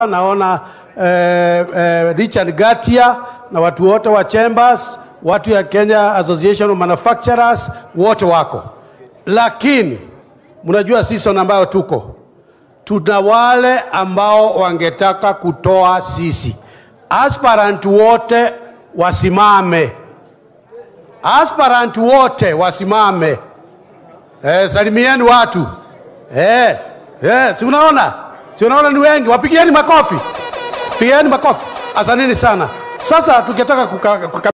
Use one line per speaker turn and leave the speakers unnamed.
naona eh, eh, Richard Gatia na watu wote wa Chambers, watu ya Kenya Association of Manufacturers wote wako, lakini mnajua season ambayo tuko tuna wale ambao wangetaka kutoa sisi. Aspirant wote wasimame, aspirant wote wasimame. Eh, salimieni watu eh, eh, si unaona, si unaona ni wengi, wapigieni makofi, pigieni makofi. Asanteni sana. Sasa tukitaka kuka, kuka